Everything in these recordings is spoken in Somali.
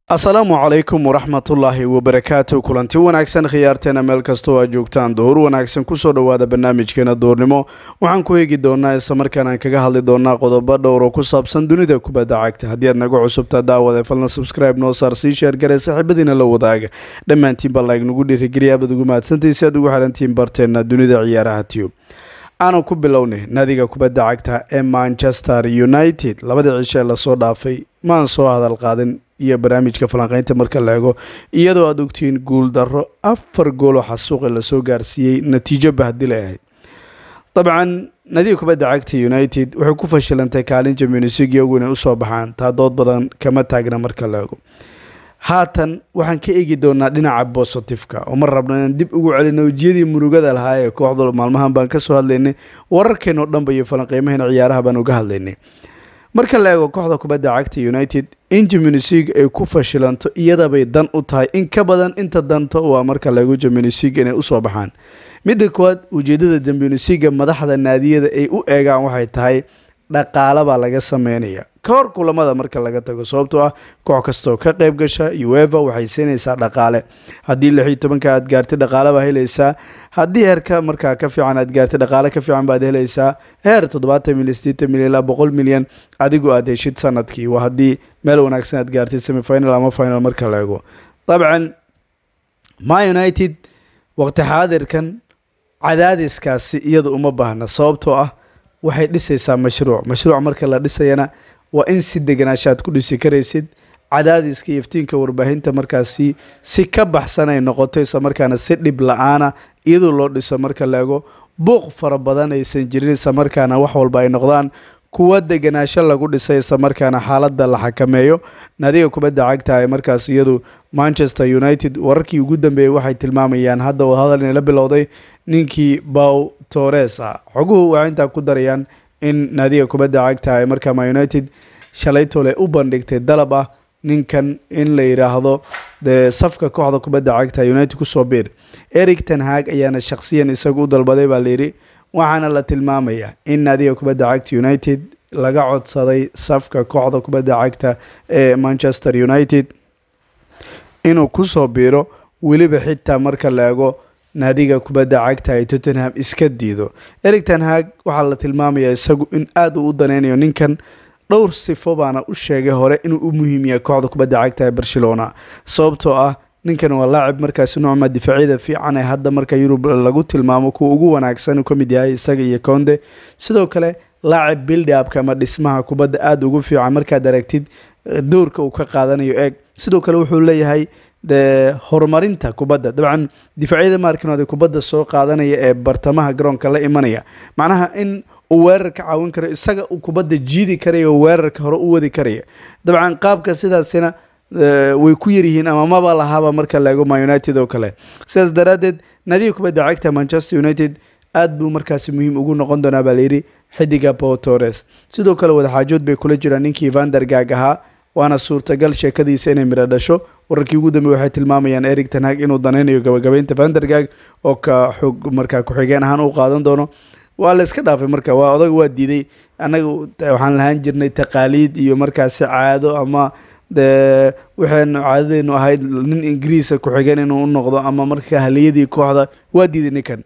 asalaamu calaykum waraxmatullaahi wabarakaatu kulanti wanaagsan khiyaarteena meel kastoo aad joogtaan door wanaagsan kusoo dhowaada barnaamijkeena doornimo waxaan ku eegi doonaa islamarkaan aan kaga hadli doonaa qodobo dhowr oo ku saabsan dunida kubadda cagta haddii aad naga cusubtaa daawada falna subscribe noo saar sii sheergare saaxiibadiina la wadaaga dhammaantiinba laag nagu dhiirigeliya abaad ugu mahadsantahay si aad ugu xidhantiin barteena dunida ciyaaraha tube aanu ku bilownay nadiga kubadda cagta ee manchester united labadii cisho ee lasoo dhaafay maan soo hadal qaadin iyo barnaamijka falanqeynta marka la ego iyadoo aad ogtihiin guul darro afar gooloo xasuuqi lasoo gaarsiiyey natiijo bahdil ay ahayd dabcan nadiga kubadda cagta united waxay ku fashilantay kaalin championsig iyagu inay usoo baxaan taa dood badan kama taagna marka la ego haatan waxaan ka eegi doonaa dhinaca bositifeka oo ma rabno inaan dib ugu celino wejiyadii murugada lahaa ee kooxdu maalmahan baan kasoo hadlaynay wararkeen oo dhanba iyo falanqeymaheena ciyaaraha baan uga hadlaynay marka la eego kooxda kubadda cagta united in jaminisig ay ku fashilanto iyadabay dan u tahay in ka badan inta danta waa marka la eego jaminisig inay usoo baxaan midda koowaad ujeedada jaminisga madaxda naadiyada ay u eegaan waxay tahay dhaqaala baa laga sameynaya ka hor kulamada marka laga tago sababtoo ah koox kastaoo ka qayb gasha ueva waxay siinaysaa dhaqaale haddii lix iyo tobanka aad gaartay dhaqaale baa helaysaa haddii heerka markaa ka fiican aad gaartay dhaqaale ka fiican baad helaysaa heer toddobaatan milyan sideetan milyan ilaa boqol milyan adigu aad heshid sanadkii waa haddii meel wanaagsan aad gaartay semifinal ama final marka la ego dabcan ma united waqti xaadirkan cadaadiskaasi iyada uma baahna sababtoo ah waxay dhisaysaa mashruuc mashruuc marka la dhisayana waa in si deganaasha aad ku dhisi karaysid cadaadiska iyo iftiinka warbaahinta markaasi si ka baxsan ay noqoto isla markaana si dhib la-aana iyadoo loo dhiso marka la ego buuq fara badan aysan jirin isla markaana wax walba ay noqdaan kuwa deganaasho lagu dhisay isla markaana xaaladda la xakameeyo nadiga kubadda cagta ee markaas iyadu manchester united wararkii ugu dambeeyey waxay tilmaamayaan hadda hadal inay la bilowday ninkii bow tores ah xoguhu waxay intaa ku darayaan in naadiga kubadda cagta ee markaa ma united shalaytole u bandhigtay dalab ah ninkan in la yidhaahdo dee safka kooxda kubadda cagta united kusoo biir eric tenhag ayaana shakhsiyan isagu u dalbaday baa layidhi waxaana la tilmaamayaa in naadiga kubadda cagta united laga codsaday safka kooxda kubadda cagta ee manchester united inuu kusoo biiro weliba xitaa marka la ego naadiga kubadda cagta ay tottenham iska diido eric tenhag waxaa la tilmaamayaa isagu in aada uu u daneynayo ninkan dhowr sifo baana u sheegay hore inuu u muhiim yahay kooxda kubadda cagta ee barcelona sababtoo ah ninkan waa laacib markaasi noocma difaacyada fiican ee hadda marka yurub lagu tilmaamo kuwa ugu wanaagsan uu ka mid yahay isaga iyo conde sidoo kale laacib buildupka ama dhismaha kubadda aada ugu fiican markaad aragtid doorka uu ka qaadanayo eeg sidoo kale wuxuu leeyahay de horumarinta kubadda dabcan difaacyada maarkinood kubadda soo qaadanaya ee bartamaha garoonka la imanaya macnaha in uu weerarka caawin karo isaga uu kubadda jiidi karaya oo weerarka hore u wadi karaya dabcan qaabka sidaasina way ku yaryihiin ama maba lahaaba marka la ego ma united oo kale sidaas daraaddeed nadiga kubadda cagta manchester united aad buu markaasi muhiim ugu noqon doonaa baa layidhi xidiga pow tores sidoo kale wadaxaajood bay kula jiraan ninkii vandergag ahaa waana suurtagal sheekadiisa inay midho dhasho wararkii ugu dambeey waxay tilmaamayaan eric tanhag inuu danaynayo gabagabeynta vandergag oo ka xog markaa ku-xigeen ahaan u qaadan doono waa la iska dhaafay marka waa odag waa diiday annaga waxaan lahaan jirnay taqaaliid iyo markaasi caado ama dee waxaynu caadadeenu ahayd nin ingiriisa ku-xigeen inuu u noqdo ama marka haliyadii kooxda waa diiday ninkan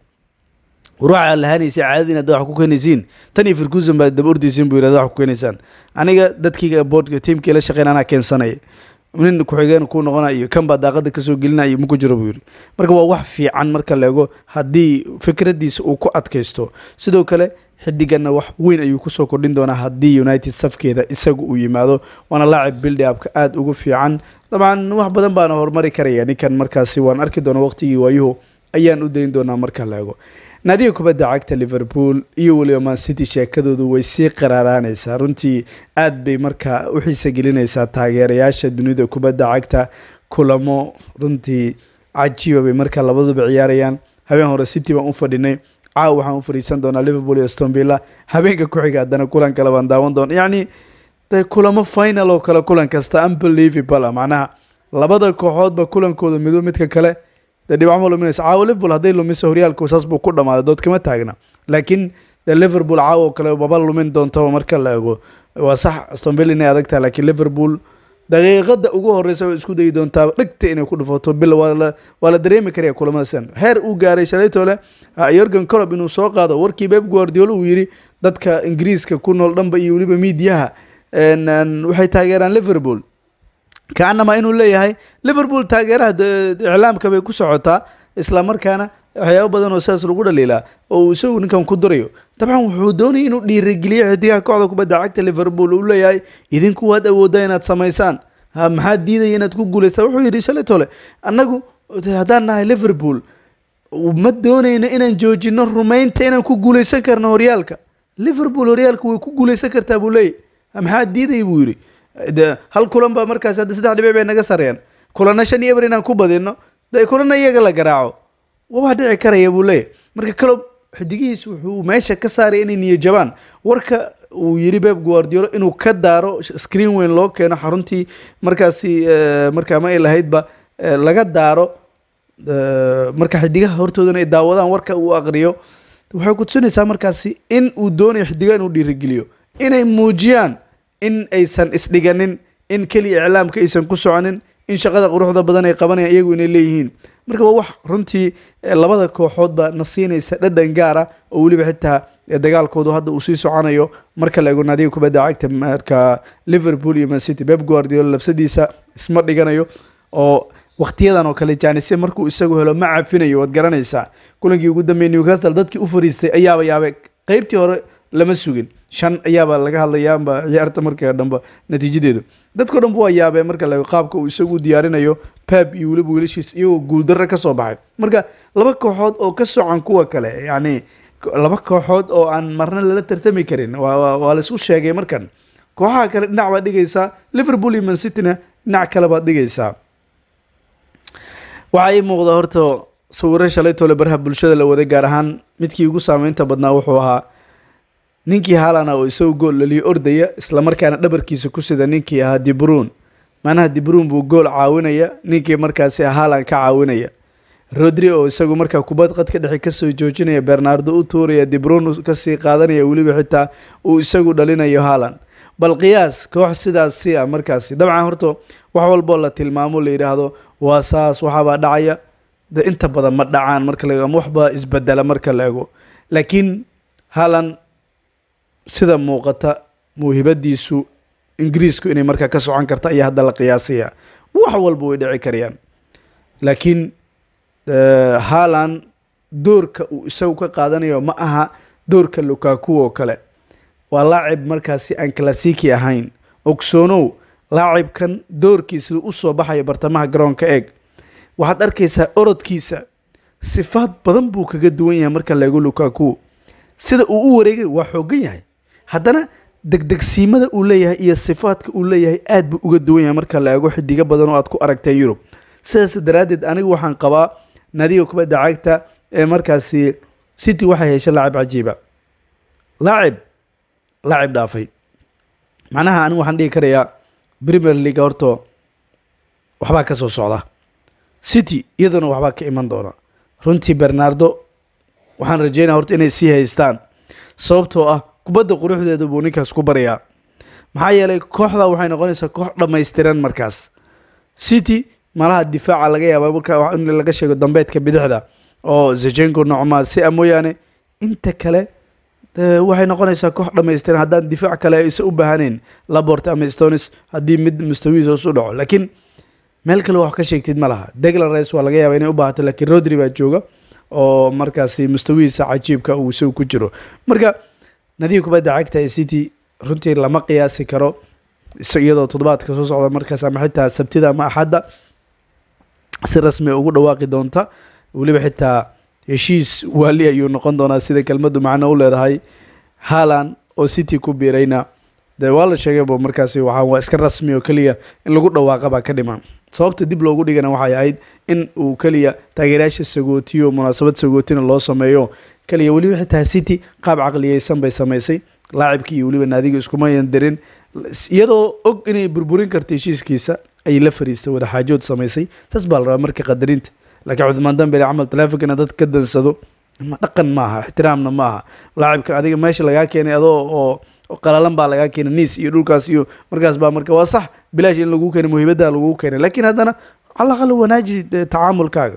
ruuxa lahaanaysa caadadii inaad wax ku keenaysiin tan iyo firkuusan baad daba ordaysiin buu yirahda wax ku keenaysaan aniga dadkiiga boodhka tiimkii la shaqeyn anaa keensanaya nin ku-xigeen kuu noqonaya iyo kan baa daaqada kasoo gelinaya maku jiro buu yidhi marka waa wax fiican marka la ego haddii fikraddiisa uu ku adkaysto sidoo kale xidiganna wax weyn ayuu kusoo kordhin doonaa haddii united safkeeda isagu uu yimaado waana laacib buildupka aada ugu fiican dabcan wax badan baana horumari karaya ninkan markaasi waan arki doona waqtigii waayuhu ayaan u dayn doonaa marka la ego naadiga kubadda cagta liverpool iyo weliba man city sheekadoodu way sii qaraaraanaysaa runtii aad bay markaa u xiisa gelinaysaa taageerayaasha dunida kubadda cagta kulamo runtii cajiiba bay markaa labaduba ciyaarayaan habeen hore city baan u fadhinay caaw waxaan u fadhiisan doonaa liverpool iyo stonvilla habeenka ku-xiga haddana kulan kale baan daawan doona yacni de kulamo final oo kale kulan kasta unbelievable ah macnaha labada kooxoodba kulankooda mido midka kale dee dhibacmo luminaysa caawa liverpool hadday lumiso horyaalku saas buu ku dhamaaday dood kama taagna laakiin dee liverpool caawa oo kale maba lumin doontaba marka la ego waa sax stonville inay adag tahay laakiin liverpool daqiiqada ugu horeysa way isku dayi doontaa dhegta inay ku dhufato bil waa la waa la dareemi karaya kulamada sidan heer uu gaaray shalaytole yorgan colob inuu soo qaado warkii beb guardiola uu yidhi dadka ingiriiska ku nool dhanba iyo weliba miidiyaha waxay taageeraan liverpool kaanama inuu leeyahay liverpool taageeraha iclaamka bay ku socotaa isla markaana waxyaabo badan oo sidaas lagu dhaliilaa oo uu isagu ninkan ku durayo dabcan wuxuu doonayay inuu dhiirigeliyo xidigaha kooxda kubadda cagta liverpool uu leeyahay idinku waad awooddaa inaad samaysaan maxaad diidaya inaad ku guulaystaan wuxuu yidhi shalaytole annagu haddaan nahay liverpool ma doonayno inaan joojino rumaynta inaan ku guulaysan karno horyaalka liverpool horyaalka way ku guulaysan kartaa buu leeyahy maxaad diidaya buu yidhi de hal kulan baa markaas hadda saddex dhibic bay naga sareen kulana shan iyo eber inaan ku badino de kulana iyaga la garaaco waa dhici karaya buu leeyahy marka kalob xidigihiis wuxuu meesha ka saaray inay niyo jabaan warka uu yiri beb guardiolo inuu ka daaro screen weyn loo keeno xaruntii markaasi markaa ma ay lahaydba laga daaro marka xidigaha hortoodana ay daawadaan warka uu aqriyo waxay kutusinaysaa markaasi in uu doonayo xidigaha inuu dhiirigeliyo inay muujiyaan in aysan isdhiganin in keliya iclaamka aysan ku soconin in shaqada quruxda badan ay qabanayaan iyagu inay leeyihiin marka waa wax runtii labada kooxoodba na siinaysa dhadhan gaar ah oo weliba xitaa dagaalkoodu hadda uu sii soconayo marka la eego naadiga kubadda cagta marka liverpool iyo man city beb guardiola lafsadiisa isma dhiganayo oo wakhtiyadan oo kale jaanise markuu isagu helo ma cafinayo waad garanaysaa kulankii ugu dambeeyay newcastle dadkii u fariistay ayaaba yaabe qeybtii hore lama sugin shan ayaaba laga hadlayaanba ciyaarta marka dhanba natiijadeedu dadko dhanba waa yaabee marka la qaabka uu isagu diyaarinayo pep iyo weliba wiilashiis iyagoo guuldarro ka soo baxay marka laba kooxood oo ka socan kuwa kale yacni laba kooxood oo aan marna lala tartami karin waa laisku sheegay markan kooxaha kale dhinac baad dhigaysaa liverpool iyo man cityna dhinac kale baad dhigaysaa waxaa ii muuqda horta sawiro shalay tole baraha bulshada la waday gaar ahaan midkii ugu saameynta badnaa wuxuu ahaa ninkii haalana oo isagu gool laliyo ordaya islamarkaana dhabarkiisa ku sida ninkii ahaa dibruun macnaha dibruun buu gool caawinaya ninkii markaasi haalan ka caawinaya rodri oo isagu markaa kubad qad ka dhexe kasoo joojinaya bernardo u tuuraya dibruun kasii qaadanaya weliba xitaa uu isagu dhalinayo haalan bal qiyaas koox sidaasi ah markaasi dabcan horta wax walboo la tilmaamo la yidhaahdo waa saas waxaabaa dhacaya de inta badan ma dhacaan marka la ama waxbaa isbedela marka la ego laakiin haalan sida muuqata mawhibadiisu ingiriisku inay markaa ka socon karta ayaa hadda la qiyaasaya wax walba way dhici karayaan laakiin haalan doorka uu isagu ka qaadanayo ma aha doorka lukaku oo kale waa laacib markaasi aan classiki ahayn ogsoonow laacibkan doorkiisa usoo baxaya bartamaha garoonka eeg waxaad arkaysaa orodkiisa sifaad badan buu kaga duwan yahay marka la ego lukaku sida uu u wareegay waa xoogan yahay haddana degdegsiimada uu leeyahay iyo sifaadka uu leeyahay aad buu uga duwan yahay marka la eego xidigo badan oo aad ku aragteen yurub sidaas daraaddeed anigu waxaan qabaa nadiga kubadda cagta ee markaasi city waxay heshay laacib cajiiba laacib laacib dhaafay macnaha anigu waxaan dhigi karayaa premier league horto waxbaa ka soo socda city iyadana waxbaa ka iman doona runtii bernardo waxaan rajeynaya horta inay sii haystaan sababtoo ah kubadda quruxdeeda buu ninkaas ku baryaa maxaa yeelay kooxda waxay noqonaysaa koox dhammaystiran markaas city malaha difaaca laga yaaba marka in laga sheego dambeedka bidixda oo zejenko nocma si a mooyaane inta kale waxay noqonaysaa koox dhammaystiran haddaan difaac kale aysa u baahanayn labort ama stonis haddii mid mustawiis hoos u dhaco laakiin meel kale wax ka sheegtid ma laha deglan rice waa laga yaaba inay u baahato laakiin rodri baa jooga oo markaasi mustawihiisa cajiibka uu isagu ku jiro marka nadiga kubadda cagta ee city runtii lama qiyaasi karo iyadoo toddobaadka soo socda markaas ama xitaa sabtida ama axadda si rasmi ugu dhawaaqi doonta weliba xitaa heshiis waali ayuu noqon doonaa sida kelmaddu macno u leedahay haalan oo city ku biirayna de waa la sheegayba markaasi waxaa waa iska rasmi oo keliya in lagu dhawaaqa baa ka dhiman sababta dib loogu dhigana waxay ahayd in uu keliya taageerayaasha sagootiyo munaasabad sagootina loo sameeyo keliya weliba xitaa city qaab caqliyeysan bay samaysay laacibkii iyo weliba naadiga iskumayan dirin iyadoo og inay burburin karta heshiiskiisa ayay la fariistay wadaxaajood samaysay saas baa la rabaa marka qadarinta laakiin cuthmaan dambele camal taleefonkana dad ka dansado ma dhaqan maaha ixtiraamna maaha laacibkan adiga meesha lagaa keenay adoo oo qalalan baa lagaa keenay niis iyo dhulkaas iyo markaas baa marka waa sax bilaash in lagu keenay muhiimadda lagu keenay laakiin haddana calaqal wanaaji tacaamulkaaga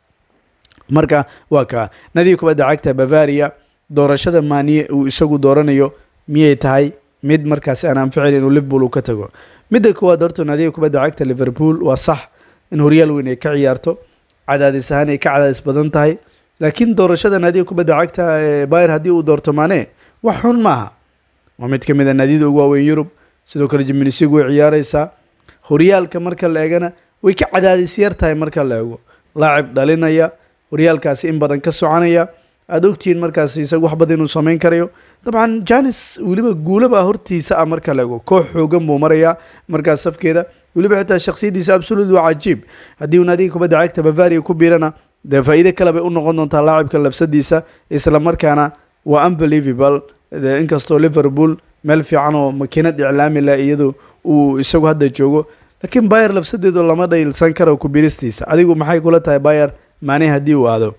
marka waa kaa nadiga kubadda cagta bavaria doorashada maaniye uu isagu dooranayo miyay tahay mid markaasi aan anficin inuu liverpool uu ka tago midda koowaad horta nadiga kubadda cagta liverpool waa sax in horyaal weyn ay ka ciyaarto cadaadis ahaan ay ka cadaadis badan tahay laakiin doorashada naadiga kubadda cagta ee bayer haddii uu doorto maane wax xun maaha waa mid ka mid a naadiyada ugu waaweyn yurub sidoo kale jimnisigu way ciyaareysaa horyaalka marka la eegana way ka cadaadis yar tahay marka la eego laacib dhalinaya horyaalkaasi in badan ka soconaya aada ogtihiin markaas isaga wax badan inuu sameyn karayo dabcan janis weliba guulaba hortiisa ah marka la eego koox xoogan buu marayaa markaas safkeeda weliba xitaa shaksiyadiisa absolut waa cajiib haddii uu naadiga kubadda cagta bavaria ku biirana dee faa'iide kale bay u noqon doontaa laacibka lafsadiisa isla markaana waa unbelievable inkastoo liverpool meel fiican oo makiinad iclaami leh iyadu uu isagu hadda joogo laakiin bayer lafsadeedu lama dhaylsan karo ku biiristiisa adigu maxay kula tahay bayer maane haddii uu aado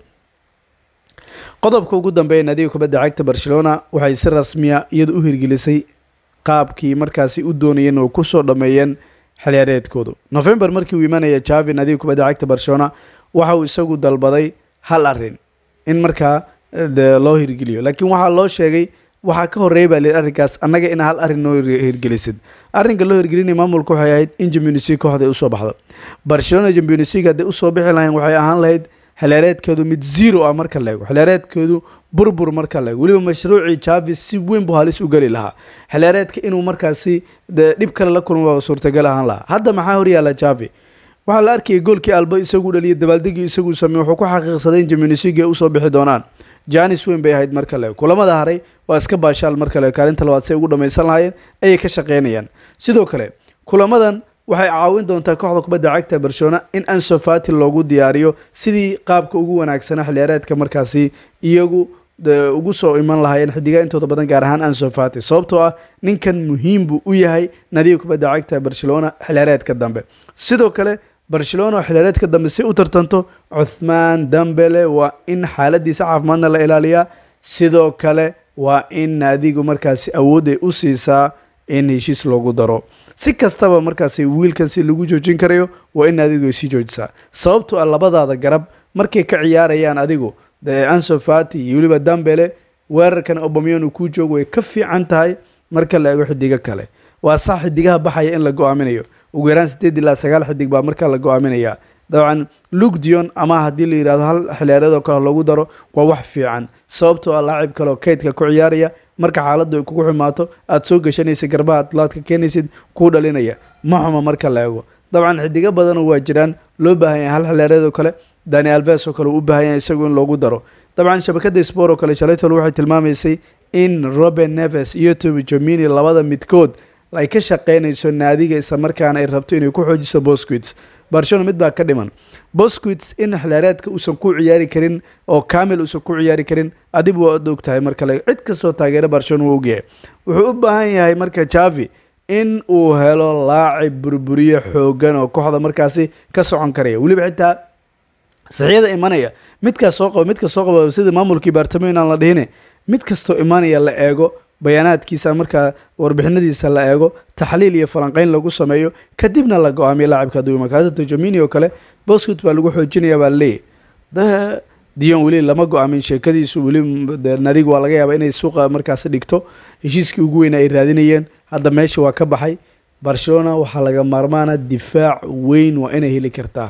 qodobka ugu dambeeya naadiga kubadda cagta barcelona waxay si rasmiya iyadu u hirgelisay qaabkii markaasi u doonayeen oo kusoo dhameeyeen xiliyaareedkoodu november markii uu imanaya javi naadiga kubadda cagta barcelona waxa uu isagu dalbaday hal arin in markaa loo hirgeliyo laakiin waxaa loo sheegay waxaa ka horeeya baa lihi arrinkaas annaga ina hal arrin noo hirgelisid arrinka loo hirgelinaya maamulka waxay ahayd in champions league kooxda usoo baxdo barcelona champions league hadday usoo bixi lahayn waxay ahaan lahayd xiliyaareedkeedu mid zero ah marka la eego xiliyaareedkeedu burbur marka la eego weliba mashruucii javi si weyn buu halis u geli lahaa xiliyaareedka inuu markaasi dhib kale la kulmo suurtagal ahaan lahaa hadda maxaa horyaala javi waxaa la arkayay goolkii alba isagu dhaliya dabaaldegii isagu sameey wuxuu ku xaqiiqsaday in champions league ay usoo bixi doonaan janis weyn bay ahayd marka le kulamada haray waa iska baashaal marka le kaalinta labaad si ay ugu dhamaysan lahaayeen ayay ka shaqeynayaan sidoo kale kulamadan waxay caawin doontaa kooxda kubadda cagta barcelona in anso fati loogu diyaariyo sidii qaabka ugu wanaagsana xiliyaareedka markaasi iyagu ugu soo iman lahaayeen xidiga intooda badan gaar ahaan anso fati sababtoo ah ninkan muhiim buu u yahay nadiga kubadda cagta barcelona xiliyaareedka dambe sidoo kale barcelona oo xiliyaareedka dambe si u tartanto cuthmaan dambele waa in xaaladiisa caafimaadna la ilaaliyaa sidoo kale waa in naadigu markaasi awoodday u siisaa in heshiis loogu daro si kastaba markaasi wiilkan si lagu joojin karayo waa in naadigu ay sii joojisaa sababtoo ah labadaada garab markay ka ciyaarayaan adigu anso fati iyo weliba dambele weerarkan obamion uu kuu joogo way ka fiican tahay marka la eego xidigo kale waa sax xidigaha baxaya in la go-aaminayo ugu yaraan sideed ilaa sagaal xidig baa markaa la go-aaminaya dabcan luke dion ama haddii la yidhahdo hal xiliyaareed oo kale loogu daro waa wax fiican sababtoo ah laacib kale oo kaydka ku ciyaaraya marka xaaladdu ay kugu xumaato aada soo gashanaysa garbaha adlaadka keenaysid kuu dhalinaya ma xuma marka la eego dabcan xidigo badanoo waa jiraan loo baahan yahay hal xiliyaareed oo kale dani alves oo kale uu u baahan yahay isagu in loogu daro dabcan shabakada sport oo kale shalaytol waxay tilmaamaysay in robert neves iyo tomi jomini labada midkood ay ka shaqeynayso naadiga isla markaana ay rabto inay ku xoojiso bosquits barcelona mid baa ka dhiman bosquits in xilaareedka uusan ku ciyaari karin oo camil uusan ku ciyaari karin adigu waa og tahay marka le cid kastoo taageera barcelona wuu ogyahay wuxuu u baahan yahay marka javi in uu helo laacib burburiye xoogan oo kooxda markaasi ka socon karaya weliba xitaa saxiyada imanaya midkaas soo qaba midka soo qaba sida maamulkii baartamo inaan la dhihine mid kastoo imanaya la eego bayaanaadkiisa markaa warbixinadiisa la eego taxliil iyo falanqeyn lagu sameeyo kadibna la go-aamiyo laacibka hadduu iman karo hadda jomini oo kale boscut baa lagu xoojinaya baa laleeyahy dion weli lama go-aamin sheekadiisu weli nadig waa laga yaabaa inay suuqa markaasi dhigto heshiiskii ugu weyna ay raadinayeen hadda meesha waa ka baxay barcelona waxaa laga maarmaana difaac weyn waa inay heli kartaa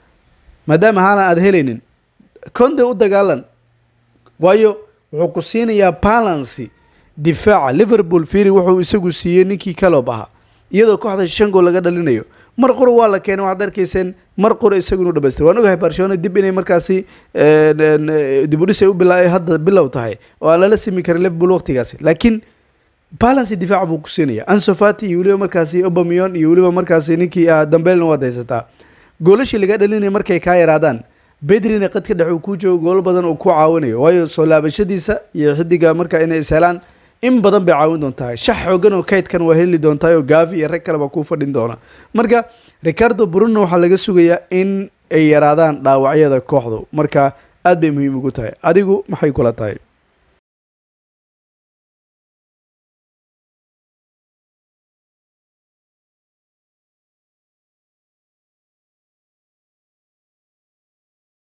maadaama haalan aada helaynin conde u dagaalan waayo wuxuu ku siinayaa balancy difaaca liverpool firi wuxuu isagu siiyey ninkii calob ahaa iyadoo kooxda shan gool laga dhalinayo mar qura waa la keenay waxaad arkayseen mar qura isagu inuu dhamaystira waan ogahay barcelona dib inay markaasi dibudhis ay u bila hadda bilow tahay oo aan lala simi karin liverpool waqtigaasi laakiin balancy difaaca buu ku siinaya ansofati iyo weliba markaasi obamion iyo weliba markaasi ninkii ah dambelna waad haysataa goolashii laga dhalinaya markay kaa yaraadaan bedrina qadka dhex uu kuu joogo goolo badan uu ku caawinayo waayo soo laabashadiisa iyo xidiga marka inay is helaan in badan bay caawin doontaa shax xoogan oo kaydkan waa heli doontaa oo gaavi iyo rag kale baa kuu fadhin doona marka ricardo bruno waxaa laga sugayaa in ay yaraadaan dhaawacyada kooxdu marka aad bay muhiim ugu tahay adigu maxay kula tahay